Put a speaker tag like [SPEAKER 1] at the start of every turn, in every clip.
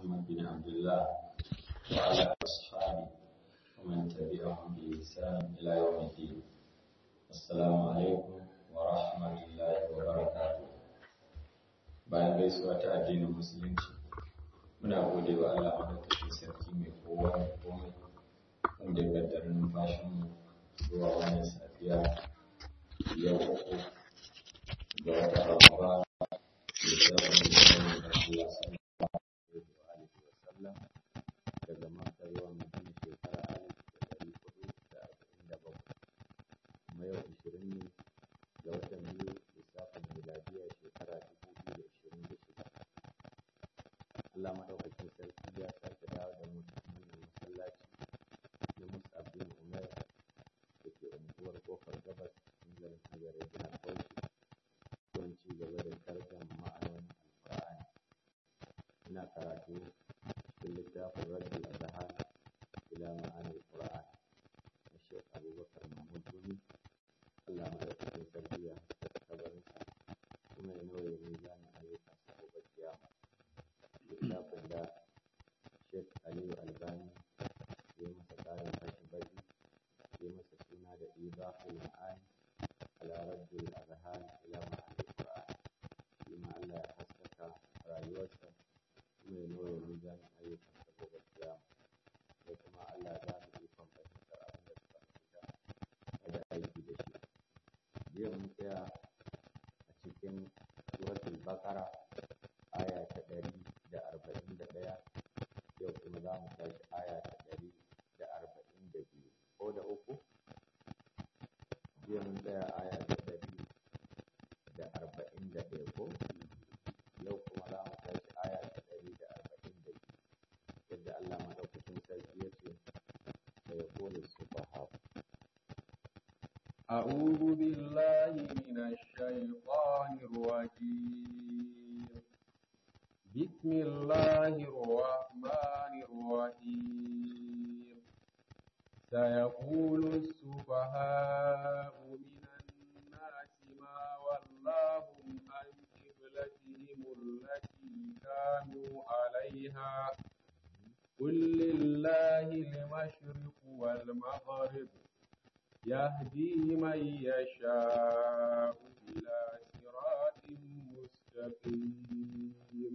[SPEAKER 1] محمد بن عبد الله وعلى أصحابه ومن تبعهم بإحسان إلى يوم الدين السلام عليكم ورحمة الله وبركاته bayan gaisuwa ta addinin musulunci muna gode wa Allah madaukakin sarki mai kowa mai komai wanda ya kaddara numfashinmu zuwa wannan safiya yau uku ga wata Ramadan da zafin da Allah sallallahu alaihi wa sallam daga Makka zuwa Madina shekara alif da ɗari hudu da arba'in da bakwai kuma yau ishirin ne ga watan biyu lissafin miladiya shekara dubu biyu da ishirin da shida Allah madaukakin sarki ya sake dawo da mu cikin wannan masallaci na Mus'ab bin Umair da ke unguwar kofar gabas cikin garin Azare jihar Bauchi don ci gaba da tarjama ma'anonin Alƙur'ani ina karatu cikin littafin Raddul Azhar ila ma'anil Qur'an na Sheikh Abubakar Mahmud Gumi Allah madaukakin sarki ya haskaka kabarinsa kuma ya nauye mizanin ayyukan sa gobe kiyama littafin da Sheikh Aliyu Albani ya masa ƙarin fashin baki ya masa suna da Ibahul Ma'ani ala Raddul Azhar ila ma'anil Qur'an shi ma Allah ya haskaka rayuwarsa kuma ya nauye mizanin ayyukan sa gobe kiyama sai kuma Allah ya ba mu ikon fahimtar abin da suka fahimta da aiki da shi jiya mun tsaya a cikin suratul baqara aya ta ɗari da arba'in da ɗaya yau kuma za mu tashi aya ta ɗari da arba'in da biyu ko da uku jiya mun tsaya aya ta ɗari da arba'in da ɗaya ko yau kuma za mu tashi aya ta ɗari da arba'in da biyu yadda Allah maɗaukakin sarki ya ce da ya kone su
[SPEAKER 2] أعوذ بالله من الشيطان الرجيم بسم الله الرحمن الرحيم سيقول السفهاء من الناس ما ولاهم عن قبلتهم التي كانوا عليها قل لله المشرق والمغرب يهدي من يشاء إلى صراط مستقيم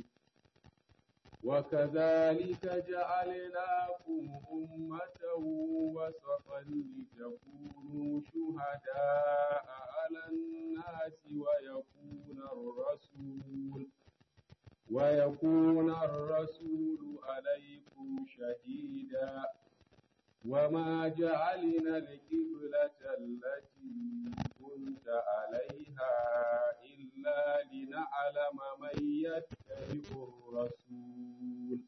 [SPEAKER 2] وكذلك جعلناكم أمة وسطا لتكونوا شهداء على الناس ويكون الرسول ويكون الرسول عليكم شهيدا وما جعلنا القبلة التي كنت عليها إلا لنعلم من يتبع الرسول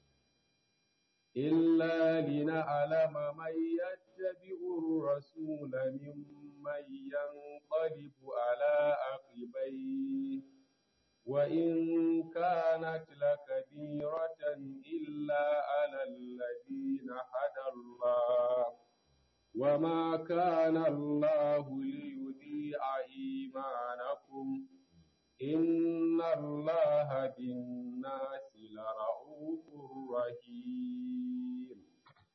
[SPEAKER 2] إلا لنعلم من يتبع الرسول ممن ينقلب على عقبيه وإن كانت لكبيرة إلا على الذين هدى الله وما كان الله ليضيع إيمانكم إن الله بالناس لرؤوف رحيم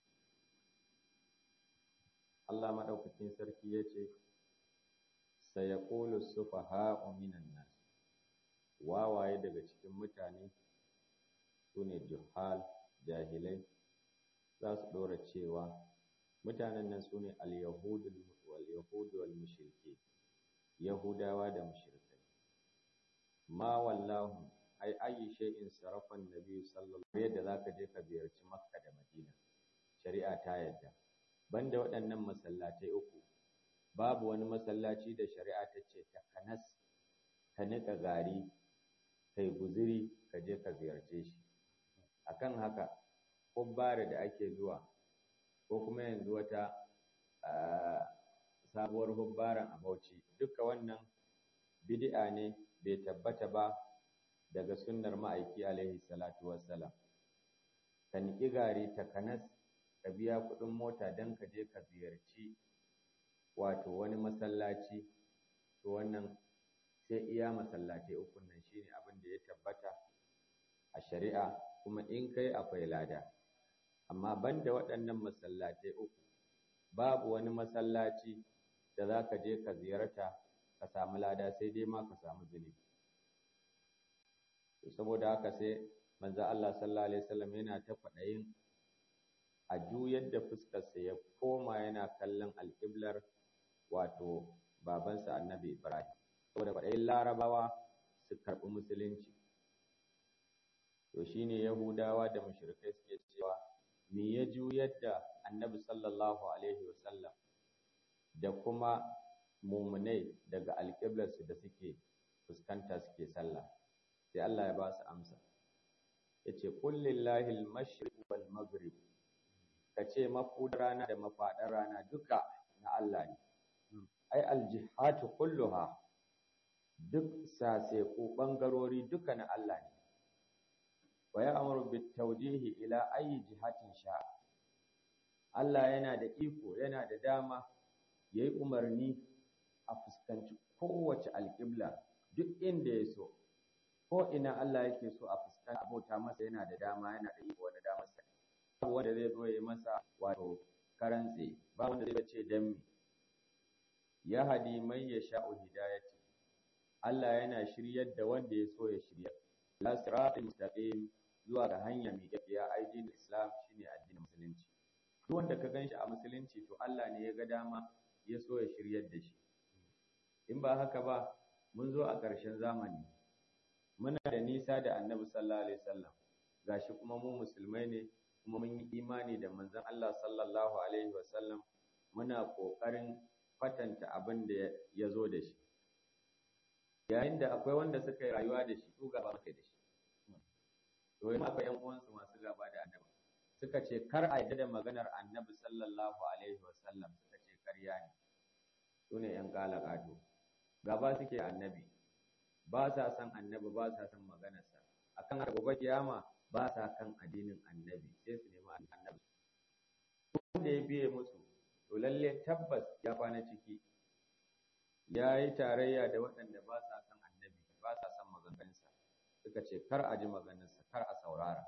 [SPEAKER 1] Allah maɗaukakin sarki ya ce, Sayakulu sufaha'u minan nas wawaye daga cikin mutane su ne juhal jahilai za su ɗora cewa mutanen nan su ne al-yahudu wal mushriki yahudawa da mushrikai ma wallahu ai ayi shay'in sarafan nabi sallallahu alaihi wasallam zaka je ka ziyarci makka da madina shari'a ta yadda banda waɗannan masallatai uku babu wani masallaci da shari'a ta ce ta kanas ka niƙa gari kai guziri ka je ka ziyarce shi akan haka hubbara da ake zuwa ko kuma yanzu wata sabuwar hubbaran a Bauchi duka wannan bid'a ne bai tabbata ba daga sunnar ma'aiki alaihi salatu wassalam ka niƙi gari ta kanas ka biya kuɗin mota don ka je ka ziyarci wato wani masallaci to wannan sai iya masallatai ukun nan shine abin da ya tabbata a shari'a kuma in kai akwai lada amma banda waɗannan masallatai uku babu wani masallaci da za ka je ka ziyarta ka samu lada sai dai ma ka samu zunubi saboda haka sai manzo Allah sallallahu alaihi wasallam yana ta faɗayin a juyar da fuskarsa ya koma yana kallon alƙiblar wato babansa annabi Ibrahim saboda faɗayin larabawa su karɓi musulunci to shine yahudawa da mushrikai suke cewa me ya juyar da annabi sallallahu alaihi wasallam da kuma mumunai daga alƙiblarsu da suke fuskanta suke sallah sai Allah ya ba su amsa yace qul lillahi al-mashriq wal maghrib kace mafudar rana da mafaɗar rana duka na Allah ne ai al-jihatu kulluha duk sase ko bangarori duka na Allah ne wa ya'muru bit tawjihi ila ayi jihatin sha Allah yana da iko yana da dama yayi umarni a fuskanci kowace alƙibla duk inda ya so ko ina Allah yake so a fuskanta abota masa yana da dama yana da iko da damar sa babu wanda zai zo ya masa wato karantse ba wanda zai ce dan me ya hadi man yasha'u hidayati Allah yana shiryar da wanda ya so ya shirya la siratal mustaqim zuwa ga hanya mai gaskiya addinin Islam shine addinin musulunci duk wanda ka ganshi a musulunci to Allah ne ya ga dama ya so ya shiryar da shi in ba haka ba mun zo a ƙarshen zamani muna da nisa da annabi sallallahu alaihi wasallam gashi kuma mu musulmai ne kuma mun yi imani da manzon Allah sallallahu alaihi wasallam muna ƙoƙarin kwatanta abin da ya zo da shi yayin da akwai wanda suka yi rayuwa da shi su gaba muke da shi to yi akwai ƴan uwansu masu gaba da annabi suka ce kar a yadda da maganar annabi sallallahu alaihi wasallam suka ce karya ne su ne ƴan ƙalaƙato gaba suke annabi ba sa son annabi ba sa son maganarsa akan gobe kiyama ba sa kan addinin annabi sai su nemi annabi wanda ya biye musu to lalle tabbas ya kwana ciki ya yi tarayya da waɗanda ba sa son annabi ba sa son maganganunsa suka ce kar a ji maganarsa kar a saurara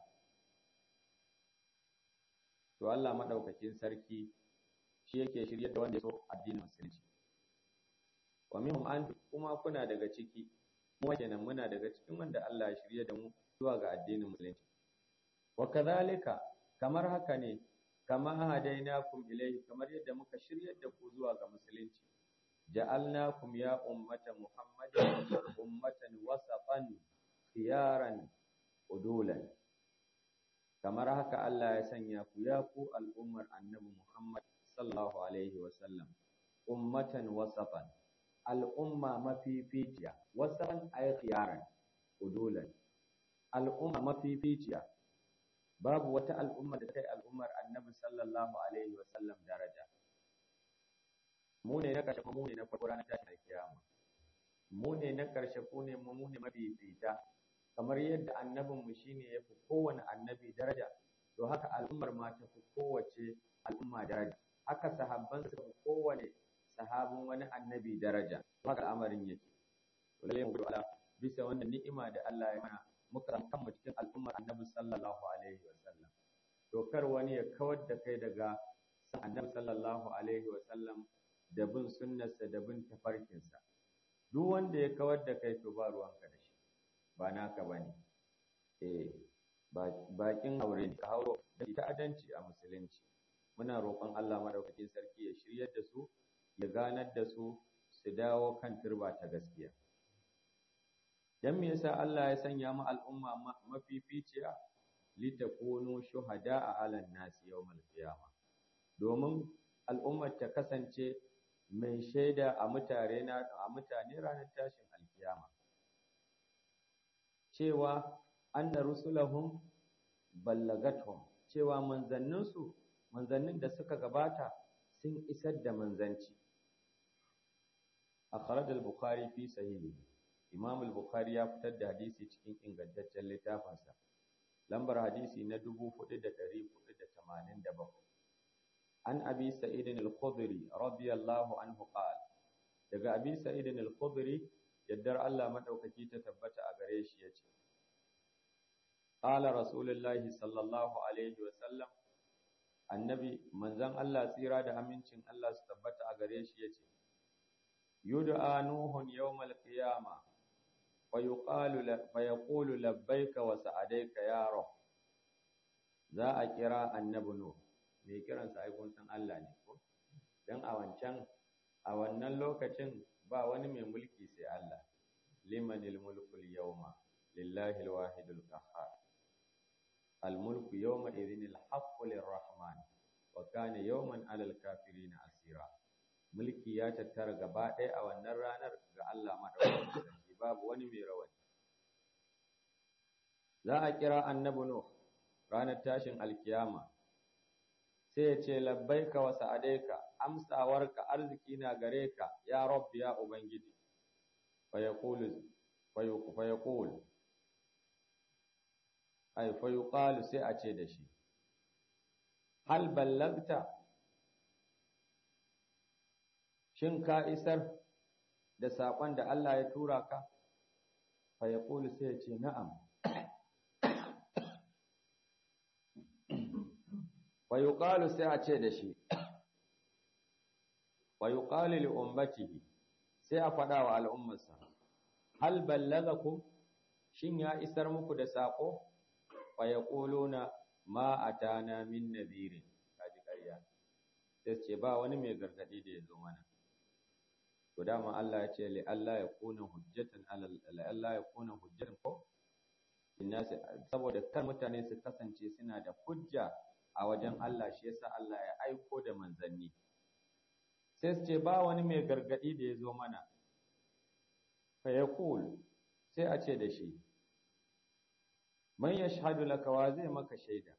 [SPEAKER 1] to Allah madaukakin sarki shi yake shirye da wanda ya so addinin musulunci wa minhum an kuma kuna daga ciki mu kenan muna daga cikin wanda Allah ya shirye da mu zuwa ga addinin musulunci wa kadhalika kamar haka ne kama hadainakum ilayhi kamar yadda muka shiryar da ku zuwa ga musulunci ja'alnakum ya ummata muhammadin ummatan wasatan khiyaran udulan kamar haka Allah ya sanya ku ya ku al'ummar annabi Muhammad sallallahu alaihi wa sallam ummatan wasatan al'umma mafificiya wasatan ay khiyaran udulan al'umma mafificiya babu wata al'umma da ta yi al'ummar annabi sallallahu alaihi wa sallam daraja mu ne na ƙarshe mu ne na farko ranar tashin alkiyama mu ne na ƙarshe ko ne mu ne mafifita kamar yadda annabin mu shine ya fi kowane annabi daraja to haka al'ummar ma ta fi kowace al'umma daraja haka sahabban su fi kowane sahabin wani annabi daraja haka al'amarin yake to lalle mu ala bisa wannan ni'ima da Allah ya mana muka san kanmu cikin al'ummar annabi sallallahu alaihi wa sallam to kar wani ya kawar da kai daga san annabi sallallahu alaihi wa sallam da bin sunnarsa da bin tafarkinsa duk wanda ya kawar da kai to ba ruwanka da shi ba naka bane eh bakin aure ne ka hauro da ta'addanci a musulunci muna roƙon Allah madaukakin sarki ya shiryar da su ya ganar da su su dawo kan turba ta gaskiya dan me yasa Allah ya sanya mu al'umma mafificiya litakunu shuhada'a 'alan nasi yawmal qiyamah domin al'ummar ta kasance mai shaida a mutane na a mutane ranar tashin alkiyama cewa anna rusulahum ballagathum cewa manzanninsu manzannin da suka gabata sun isar da manzanci akhraj al-bukhari fi sahihi imam al-bukhari ya fitar da hadisi cikin ingantaccen littafinsa lambar hadisi na 4487 an abi sa'id al-khudri radiyallahu anhu qala daga abi sa'id al-khudri yaddar Allah madaukaki ta tabbata a gare shi yace qala rasulullahi sallallahu alaihi wa sallam annabi manzon Allah tsira da amincin Allah su tabbata a gare shi yace yud'a nuhun yawmal qiyama wa yuqalu fa yaqulu labbaika wa sa'adaika ya rab za a kira annabi nuh mai kiransa ai kun san Allah ne ko dan a wancan a wannan lokacin ba wani mai mulki sai Allah limanil mulkul yawma lillahi alwahidul qahhar الملك يومئذ الحق للرحمن وكان يوما على الكافرين asira. mulki ya tattara gaba ɗaya a wannan ranar ga Allah madaukakin sarki babu wani mai rawani za a kira annabi nuh ranar tashin alkiyama sai ya ce labbaika wa sa'adaika amsawarka arziki na gare ka ya rabbi ya ubangiji fa yaqulu fa yaqulu ai fa yuqalu sai a ce da shi hal ballagta shin ka isar da sakon da Allah ya tura ka fa yaqulu sai ya ce na'am fa yuqalu sai a ce da shi wa yuqalu li ummatihi sai a faɗa wa al'ummarsa hal ballagakum shin ya isar muku da sako fa yaquluna ma atana min nadhirin kaji ƙarya sai ce ba wani mai gargadi da ya zo mana to dama Allah ya ce li Allah ya kuna hujjatan ala li Allah ya kuna hujjatan ko innasi saboda kan mutane su kasance suna da hujja a wajen Allah shi yasa Allah ya aiko da manzanni sai su ce ba wani mai gargadi da ya zo mana fa yaqul sai a ce da shi man yashhadu laka wa zai maka shaida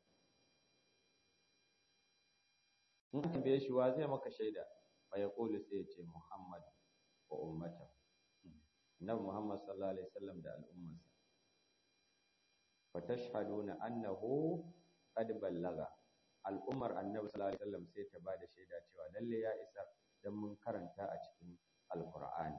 [SPEAKER 1] in ka bai shi wa zai maka shaida fa yaqulu sai ya ce Muhammad wa ummata annabi Muhammad sallallahu alaihi wasallam da al'ummarsa fa tashhaduna annahu qad ballaga al'ummar annabi sallallahu alaihi wasallam sai ta bada shaida cewa lalle ya isa dan mun karanta a cikin alqur'ani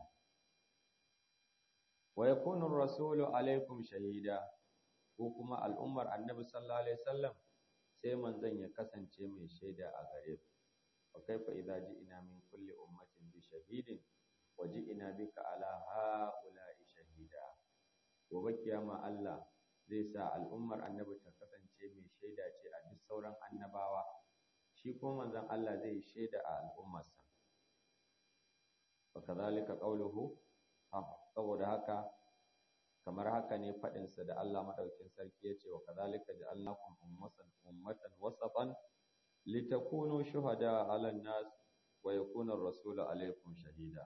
[SPEAKER 1] wa yakunu ar-rasulu alaikum shahida ko kuma al'ummar annabi sallallahu alaihi wasallam sai manzon ya kasance mai shaida a gare ku wa kaifa idza ji'na min kulli ummatin bi shahidin wa ji'na bika ala ha'ula'i shahida gobe kiyama Allah zai sa al'ummar annabi ta kasance mai shaida ce a duk sauran annabawa shi kuma manzon Allah zai shaida a al'ummarsa wa kadhalika qawluhu saboda haka kamar haka ne faɗinsa da Allah maɗaukin sarki ya ce wa kazalika ja'alnakum ummatan ummatan wasatan litakunu shuhada 'ala an-nas wa yakuna ar-rasulu 'alaykum shahida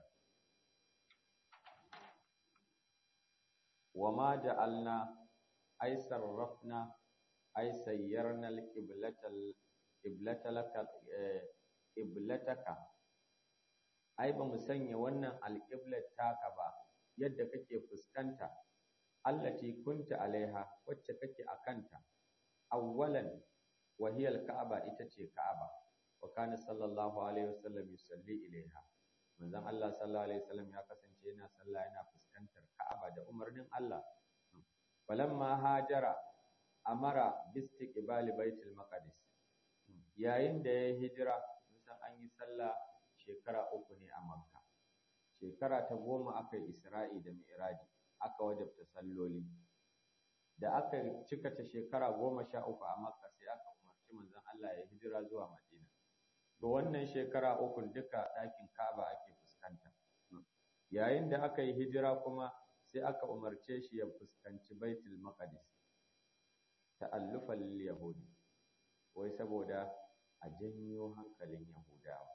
[SPEAKER 1] wa ma ja'alna ay sarrafna ay sayyarna al-qiblata qiblataka qiblataka ai ba mu sanya wannan alƙiblar taka ba yadda kake fuskanta allati kunta alaiha wacce kake akanta awwalan wa hiya alka'aba ita ce ka'aba wa kana sallallahu alaihi wasallam yusalli ilaiha manzon Allah sallallahu alaihi wasallam ya kasance yana sallah yana fuskantar ka'aba da umarnin Allah falamma hajara amara bistiqbali baitul maqdis yayin da ya hijira san an yi sallah shekara uku ne a makka shekara ta goma aka yi isra'i da mi'raji aka wajabta salloli da aka cika ta shekara goma sha uku a makka sai aka umarci manzon Allah ya hijira zuwa madina to wannan shekara uku duka ɗakin ka'aba ake fuskanta yayin da aka yi hijira kuma sai aka umarce shi ya fuskanci baitul maqdis ta'allufan lil yahudi wai saboda a janyo hankalin yahudawa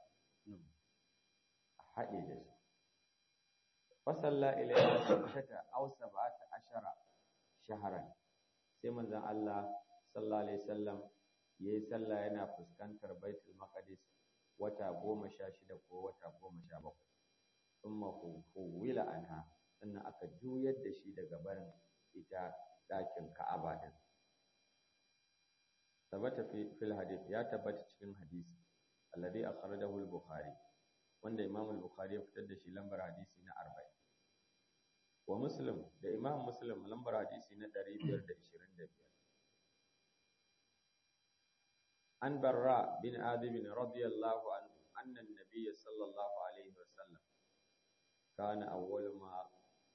[SPEAKER 1] a haɗe da su fasalla ilayha sittata aw sab'ata ashara shahran sai manzon Allah sallallahu alaihi wasallam yayi sallah yana fuskantar baitul maqdis wata goma sha shida ko wata goma sha bakwai thumma huwila anha sannan aka juyar da shi daga barin ita ɗakin Ka'aba din tabbata fil hadith ya tabbata cikin hadisi alladhi akhrajahu al-bukhari wanda Imam al-Bukhari ya fitar da shi lambar hadisi na 40 wa Muslim da Imam Muslim lambar hadisi na 525 an barra bin adib radiyallahu anhu anna an-nabiy sallallahu alaihi wasallam kana awwal ma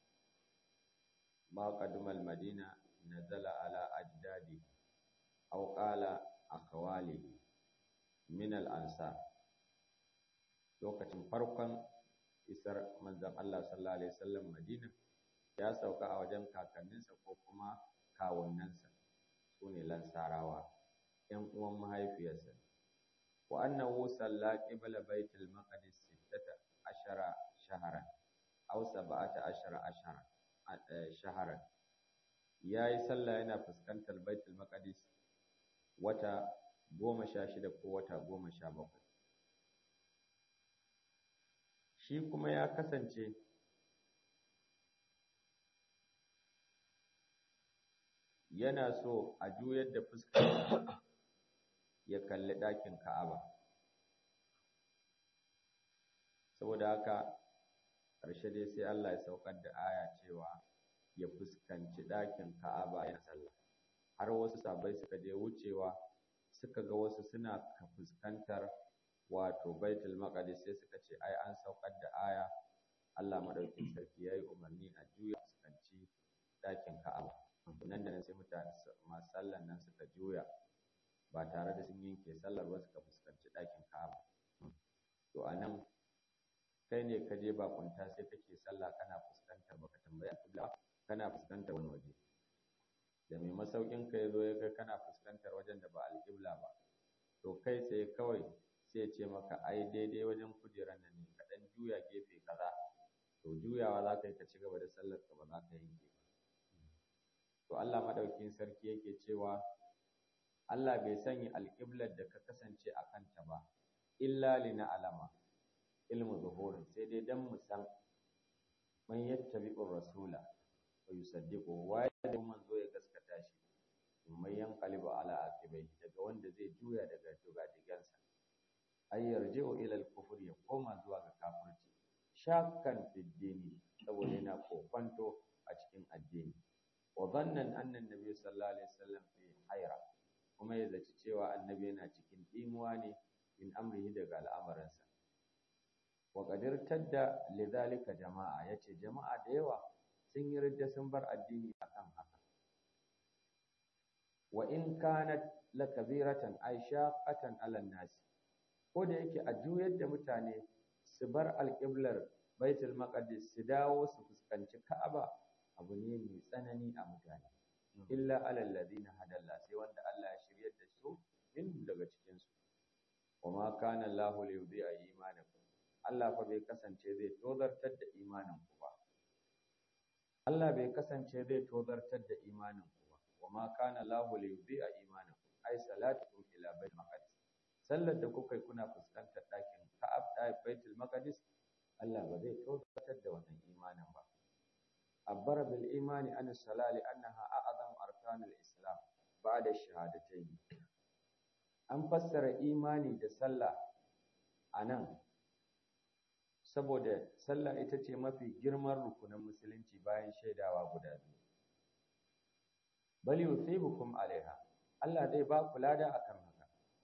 [SPEAKER 1] ma qadima al-madina nazala ala ajdadi aw qala akhwalihi min al-ansar lokacin farkon isar manzon Allah sallallahu alaihi wasallam Madina ya sauka a wajen kakanninsa ko kuma kawunnansa sune lansarawa ƴan uwan mahaifiyarsa wa annahu salla qibla baitul maqdis sittata ashara shahran aw sab'ata ashara ashara shahran yayi sallah yana fuskantar baitul maqdis wata goma sha shida ko wata goma sha bakwai shi kuma ya kasance yana so a juyar da fuskar ya kalli ɗakin Ka'aba saboda haka ƙarshe dai sai Allah ya saukar da aya cewa ya fuskanci ɗakin Ka'aba ya sallah har wasu sabai suka je wucewa suka ga wasu suna fuskantar wato baitul maqdis sai suka ce ai an saukar da aya Allah madaukin sarki yayi umarni a juya fuskanci dakin Ka'aba nan da nan sai mutane masu sallan nan suka juya ba tare da sun yanke sallar ba suka fuskanci dakin Ka'aba to anan kai ne ka je bakunta sai kake sallah kana fuskantar baka tambaya kibla kana fuskantar wani waje da mai masaukin ka yazo ya ga kana fuskantar wajen da ba alƙibla ba to kai sai kawai sai ce maka ai daidai wajen kujerar nan ne ka dan juya gefe kaza to juyawa za ka yi ka ci gaba da sallar ka ba za ka yanke ba to Allah madaukin sarki yake cewa Allah bai sanya alƙiblar da ka kasance a kanta ba illa lina alama ilmu zuhurin sai dai dan mu san man yattabi'ur rasula wa yusaddiqu wa ya manzo ya gaskata shi mai yanqalibu ala aqibai daga wanda zai juya daga dugadigansa ay yarji'u ila al-kufr ya koma zuwa ga kafirci shakkan fi dini saboda yana kofanto a cikin addini wa dhannan anna an-nabiy sallallahu alaihi wasallam fi hayra kuma ya zaci cewa annabi yana cikin dimuwa ne in amrihi daga al'amuransa wa qadir tadda lidhalika jama'a yace jama'a da yawa sun yi ridda sun bar addini akan haka wa in kanat lakabiratan ay shaqatan ala nas ko da yake a juyar da mutane su bar alƙiblar baitul maqdis su dawo su fuskanci ka'aba abu ne mai tsanani a mutane illa alal ladina hadalla sai wanda Allah ya shiryar da su min daga cikin su kuma kana Allahu li yudhi'a imanakum Allah fa bai kasance zai tozartar da imanin ku ba Allah bai kasance zai tozartar da imanin ku ba wama kana Allahu li yudhi'a imanakum ai salatukum ila baitul maqdis sallar da kuka yi kuna fuskantar ɗakin Ka'ab da Baitul Maqdis Allah ba zai tozartar da wannan imanin ba abbara bil imani an salali annaha a'zam arkanul islam ba'da shahadatayn an fassara imani da sallah anan saboda sallah ita ce mafi girman rukunin musulunci bayan shaidawa guda biyu bal yusibukum alaiha Allah zai ba ku lada akan haka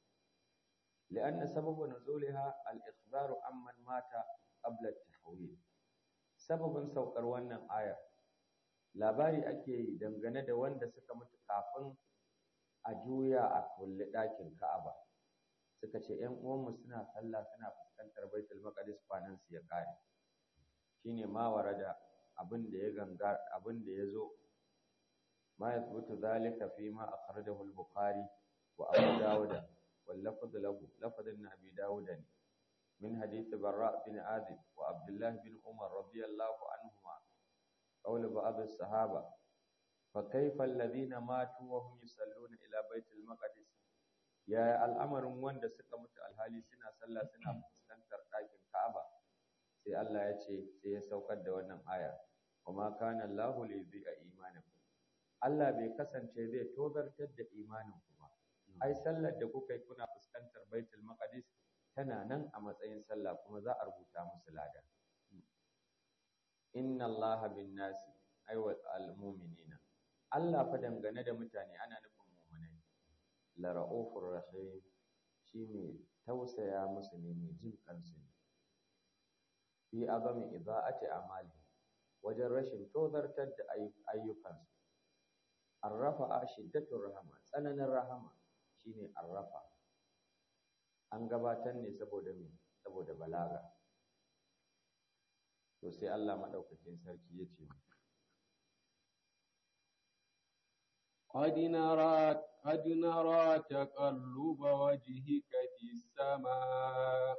[SPEAKER 1] لأن سبب نزولها الإخبار عمن مات قبل التحويل سبب saukar wannan ayar labari ake yi dangane da wanda suka mutu kafin a juya a kulle ɗakin Ka'aba suka ce ƴan uwanmu suna sallah suna fuskantar Baitul Maqdis kwanan su ya kare shine ma warada abin da ya ganga abin da yazo ma yathbutu zalika fi ma akhrajahu al-Bukhari wa Abu Dawud واللفظ له لفظ ابن أبي داود من حديث براء بن عازب وعبد الله بن عمر رضي الله عنهما قول بعض الصحابة فكيف الذين ماتوا وهم يصلون إلى بيت المقدس يا الأمر وند suka mutu alhali suna sallah suna fuskantar ɗakin Ka'aba sai Allah ya ce sai ya saukar da wannan aya kuma kana Allahu li yudhi'a imanakum Allah bai kasance zai tozartar da imanin ku ba ai sallar da kuka yi kuna fuskantar baitul maqdis tana nan a matsayin sallah kuma za a rubuta musu lada inna allaha bin nasi ai wa al mu'minina Allah fa dangane da mutane ana nufin mu'minai la ra'ufur rahim shi mai tausaya musu ne mai jin kansu ne fi azami idza'ati amali wajen rashin tozartar da ayyukansu arrafa shiddatur rahama tsananin rahama shine arrafa an gabatar ne saboda me saboda balaga to sai Allah madaukakin sarki ya ce
[SPEAKER 2] قد نرى قد نرى تقلب وجهك في السماء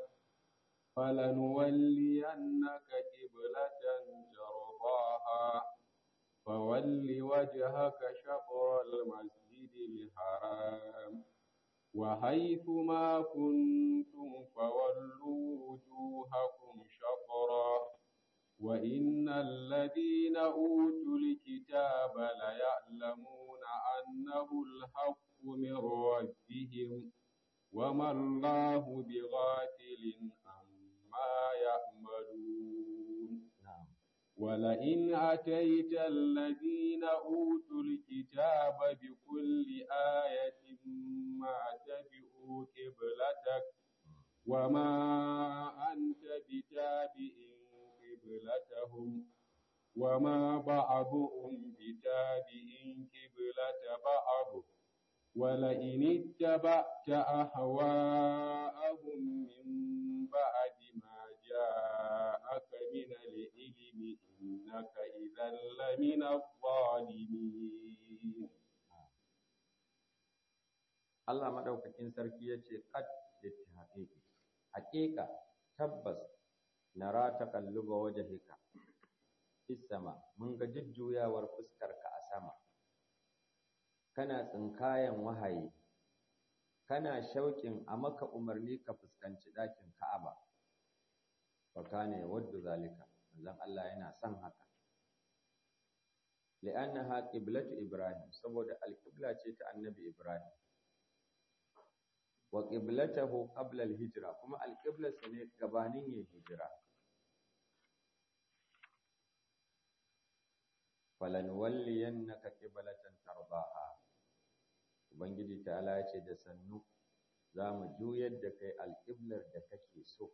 [SPEAKER 2] فلنولينك قبلة ترضاها فول وجهك شطر المسجد الحرام وحيث ما كنتم فولوا وجوهكم شطرا وإن الذين أوتوا الكتاب ليعلمون أنه الحق من ربهم وما الله بغافل عما يعملون ولئن أتيت الذين أوتوا الكتاب بكل آية ما تبعوا قبلتك وما أنت بتابع قبلتهم وما بعضهم بتابع قبلة بعض ولئن اتبعت أهواءهم من بعد ما جاءك من العلم إنك إذا لمن الظالمين
[SPEAKER 1] Allah madaukakin sarki ya ce qad littahaqiqi haqiqa tabbas nara taqalluba wajhika fis sama mun ga jujjuyawar fuskarka a sama kana tsinkayan wahayi kana shauƙin a maka umarni ka fuskanci ɗakin Ka'aba fa kana yawaddu zalika manzon Allah yana son haka li'annaha qiblatu Ibrahim saboda alqibla ce ta annabi Ibrahim wa qiblatahu qabla al-hijra kuma alqiblarsa ne gabanin yin hijira falanwalliyannaka qiblatan tardaha ubangiji ta'ala ya ce da sannu za mu juyar da kai alqiblar da kake so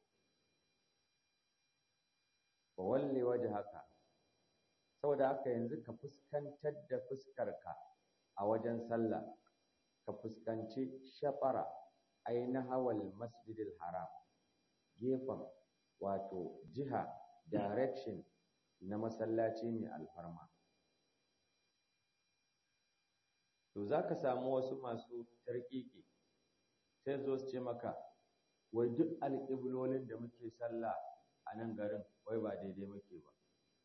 [SPEAKER 1] fa walli wajhaka saboda haka yanzu ka fuskantar da fuskarka a wajen sallah ka fuskanci shafara aina hawal masjidil haram gefen wato jiha direction na masallaci mai alfarma to za ka samu wasu masu tarkiki sai zo su ce maka wai duk alƙiblolin da muke sallah a nan garin wai ba daidai muke ba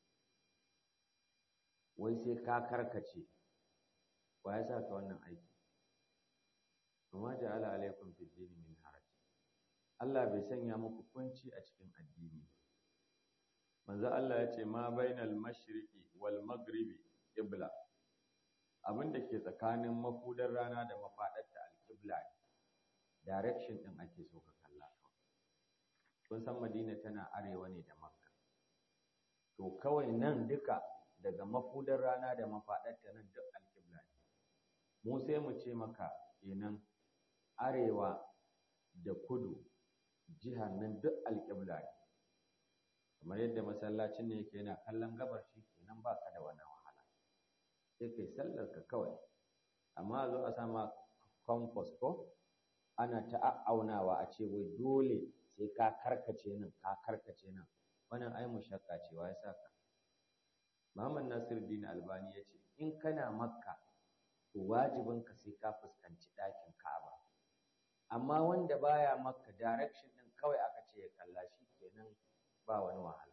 [SPEAKER 1] wai sai ka karkace wa ya sa ka wannan aiki amma ja'ala alaikum fid dini min haraj Allah bai sanya muku kunci a cikin addini manzo Allah ya ce ma bainal mashriqi wal maghribi qibla abin da ke tsakanin mafudar rana da mafadarta al-qibla direction din ake so ka kalla kun san Madina tana arewa ne da Makka to kawai nan duka daga mafudar rana da mafadarta nan duk al-qibla ne mu sai mu ce maka kenan arewa da kudu jihar nan duk alƙibla ne kamar yadda masallacin ne yake yana kallon gabar shi kenan ba ka da wannan wahala sai kai sallar ka kawai amma zo a sama compass ko ana ta a'aunawa a ce wai dole sai ka karkace nan ka karkace nan wannan ai mushakka ce wa ya saka Muhammad Nasiruddin Albani ya ce in kana Makka to wajibinka sai ka fuskanci ɗakin Ka'aba amma wanda baya Makka direction din kawai aka ce ya kalla shi kenan ba wani wahala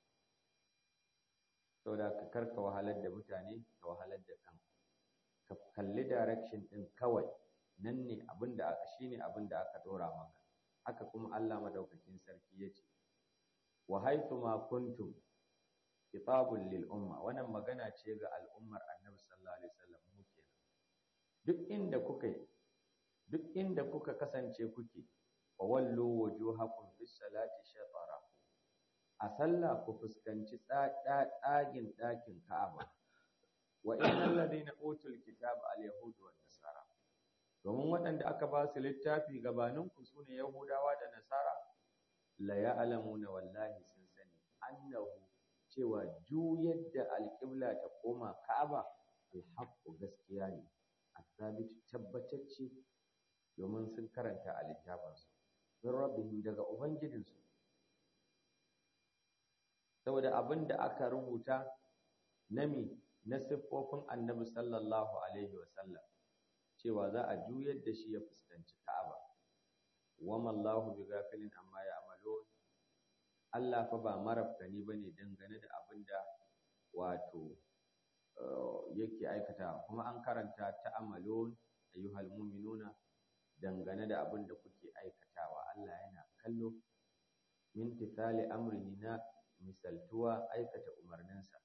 [SPEAKER 1] saboda ka karka wahalar da mutane ka wahalar da kanka ka kalli direction din kawai nan ne abin da aka shine abin da aka dora maka haka kuma Allah madaukakin sarki ya ce wa haythu ma kuntum kitabul lil umma wannan magana ce ga al'ummar annabi sallallahu alaihi wasallam mu kenan duk inda kuka duk inda kuka kasance kuke wa wallu wujuhakum bis salati shatara a sallah ku fuskanci tsagin ɗakin Ka'aba wa innal ladina utul kitaba al yahud wan nasara domin waɗanda aka ba su littafi gabaninku su ne yahudawa da nasara la ya'lamuna wallahi sun sani annahu cewa juyar da alƙibla ta koma ka'aba alhaqqu gaskiya ne asabit tabbatacce domin sun karanta a littafinsu min rabbihim daga ubangijinsu saboda abin da aka rubuta nami na siffofin annabi sallallahu alaihi wasallam cewa za a juyar da shi ya fuskanci ka'aba wama Allahu bi gafilin amma ya amalo Allah fa ba marafkani bane dangane da abin da wato yake aikata kuma an karanta ta amalon ayyuhal mu'minuna dangane da abin da kuke aikatawa Allah yana kallo min tithali amrihi na misaltuwa aikata umarninsa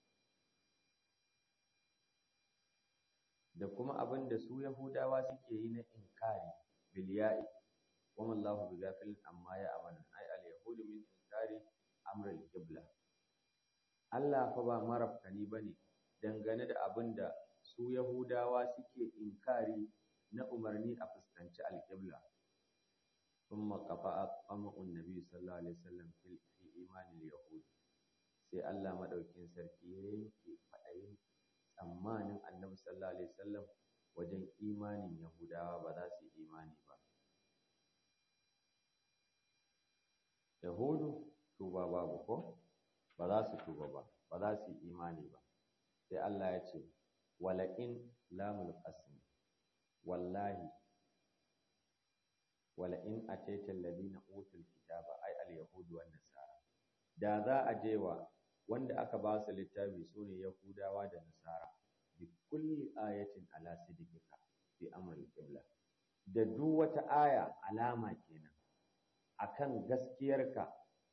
[SPEAKER 1] da kuma abin da su Yahudawa suke yi na inkari bilya'i wama Allahu bi ghafilin amma ya amalu ai al yahudu min inkari amr al qibla Allah fa ba marafkani bane dangane da abin da su Yahudawa suke inkari na umarni a fuskanci al qibla thumma qafa'a qamu'un nabi sallallahu alaihi wasallam fil fi imanil yahud sai Allah madaukin sarki ya yanke fadayin tsammanin annabi sallallahu alaihi wasallam wajen imanin yahudawa ba za su yi imani ba yahudu tuba babu ko ba za su tuba ba ba za su yi imani ba sai Allah ya ce wala'in lamul qasm wallahi wala'in ataita alladhina utul kitaba ay al yahud wan nasara da za a je wa wanda aka ba su littafi su ne Yahudawa da Nasara bi kulli ayatin ala sidqika fi amri qibla da duk wata aya alama kenan akan gaskiyarka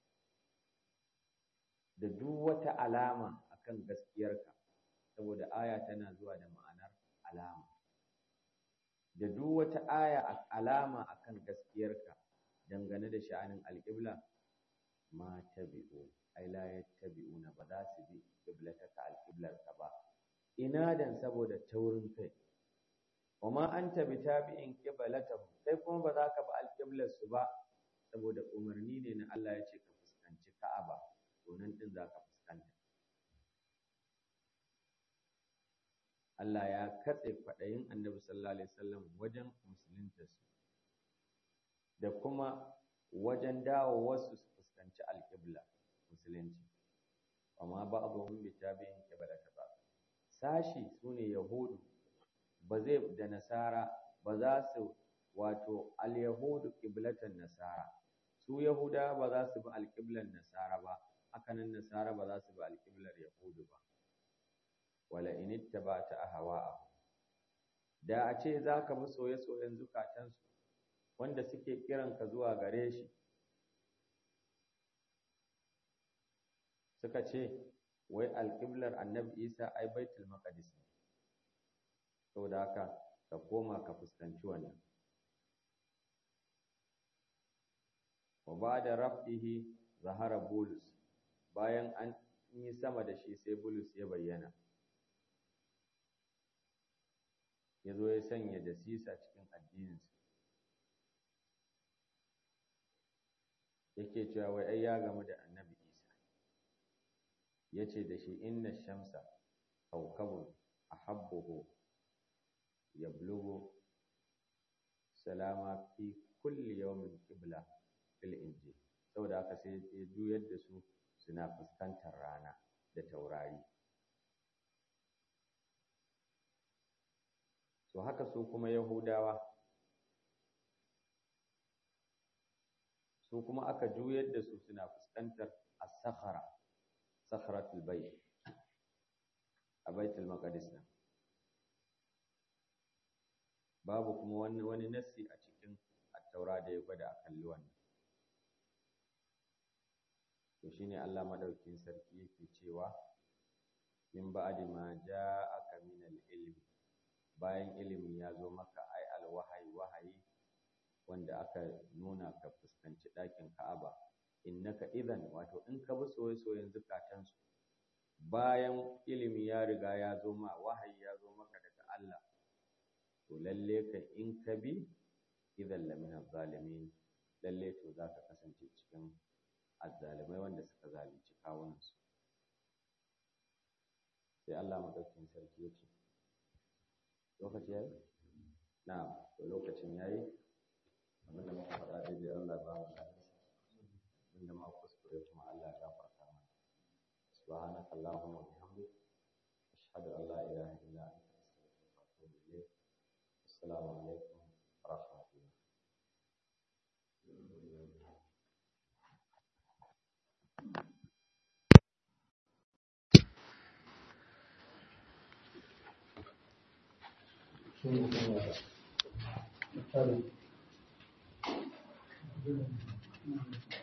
[SPEAKER 1] da duk wata alama akan gaskiyarka saboda aya tana zuwa da ma'anar alama da duk wata aya alama akan gaskiyarka dangane da sha'anin alqibla ma tabi'u ai la yattabi'una ba za su bi qiblataka alqiblarka ba inadan saboda taurin kai wa ma anta bitabi'in qiblatahum kai kuma ba za ka bi alqiblar su ba saboda umarni ne na Allah ya ce ka fuskanci Ka'aba to nan din za ka fuskanta Allah ya katse kwaɗayin Annabi sallallahu alaihi wasallam wajen musuluntarsu da kuma wajen dawo wasu su fuskanci alƙibla musulunci amma ba abubuwan bitabi'in qiblata ba sashi sune yahudu ba zai da nasara ba za su wato al-yahudu qiblatan nasara su yahuda ba za su bi alƙiblan nasara ba hakanan nasara ba za su bi alƙiblar yahudu ba wala in ittaba'ta ahwa'ahum da a ce za ka bi soye-soyen zukatansu wanda suke kiranka zuwa gare shi suka ce wai alƙiblar annabi isa ai baitul maqdis ne saboda haka ka koma ka fuskanci wannan wa ba'da raf'ihi zahara bulus bayan an yi sama da shi sai bulus ya bayyana ya zo ya sanya dasisa cikin addininsa yake cewa wai ai ya gamu da annabi isa ya ce da shi inna shamsa kaukabun ahabbuhu yablughu salama fi kulli yawmin qibla fil injil saboda haka sai ya juyar da su suna fuskantar rana da taurari to haka su kuma yahudawa su kuma aka juyar da su suna fuskantar as-sakhara sakharatul bayt a baitul maqdis nan babu kuma wani wani nassi a cikin at-taura da ya gwada a kalli wannan to shine Allah madaukin sarki yake cewa min ba'di ma ja'aka min al-ilmi bayan ilimi ya zo maka ai al-wahayi wahayi wanda aka nuna ka fuskanci ɗakin Ka'aba innaka idan wato in ka bi soye-soyen zukatansu bayan ilimi ya riga ya zo ma wahayi ya zo maka daga Allah to lalle ka in ka bi idan lamina zalimin lalle to za ka kasance cikin azzalimai wanda suka zalunci kawunansu sai Allah madaukakin sarki ya ce lokaci yayi na to lokacin yayi abin da muka faɗa daidai Allah ba mu lafiya inda ma kuskure kuma Allah ya gafarta mana subhanaka allahumma wa bihamdika ashhadu an la ilaha illa anta astaghfiruka wa atubu ilayk assalamu alaikum wa rahmatullah
[SPEAKER 3] Thank you.